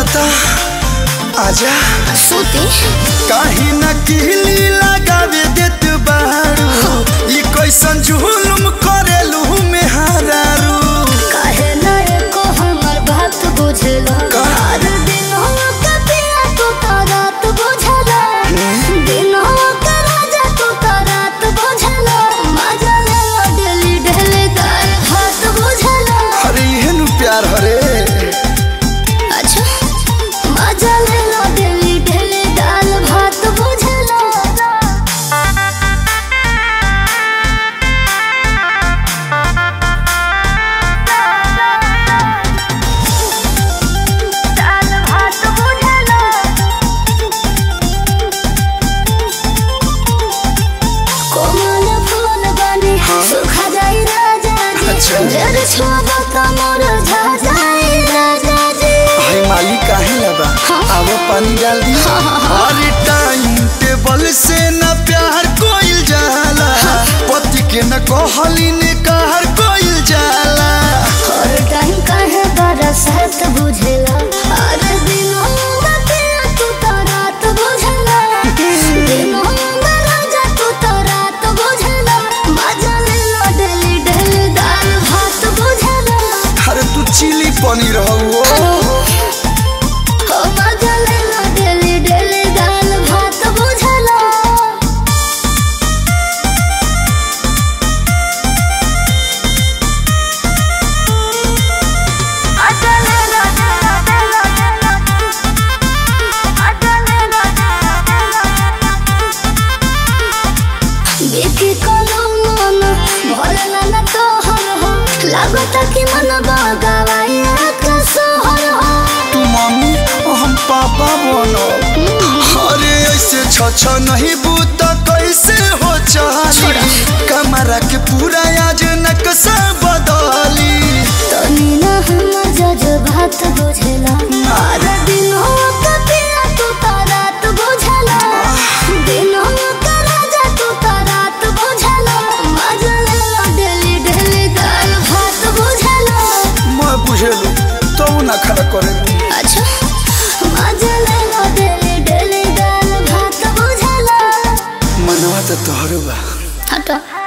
त आजा सूती काहे न किली लगावे देत बारू ई कैसन जुलुम करेलू मेहरारू काहे ना एको हमर बात बुझला का? हर दिन के पिया तू तो रात बुझला दिनवा के राजा तू तो रात बुझला मजा ले लो डेली डेली दाल भात बुझला अरे इहन प्यार हरे अच्छा मजा ले लो डेली डेली दाल भात बुझला दाल भात बुझला कोमल फूल बने सुखा जाई राजा जी अच्छा। जर छोबा कमर झा जाई राजा जी हाय माली काहे लबा आवा पानी डाल दी अरे टाइम टेबल से न प्यार कोइल जाला पति के न कहली ने कहर कोइल जाला हर टाइम काहे बरसात बुझेला हर दिन पे तू तो रात बुझेला दिनों में राजा तू तो रात बुझेला मजा ले लो डेली डेली दाल भात बुझेला अरे तू चिली पनीर हो हो मजा ले लो डेली डेली दाल भात बुझेला बेटी कोनो मन भरला न तोहर हो लागत कि मन बगावाई के सोहर हो तू मम्मी हम पापा बनो अरे ऐसे छ छ नहीं बूत कैसे हो चाली कमरा के पूरा आज नक्शा बदली तनी न हम जज बात बुझला हर दिन हो कपिया तू तो रात बुझला दिन हो का राजा तू तो रात बुझला मजा ले लो डेली डेली दाल भात बुझला मैं बुझेलू तो ना खड़ा करे अच्छा मजा ले लो डेली डेली दाल भात बुझला मनवा तो तोहर बा हटो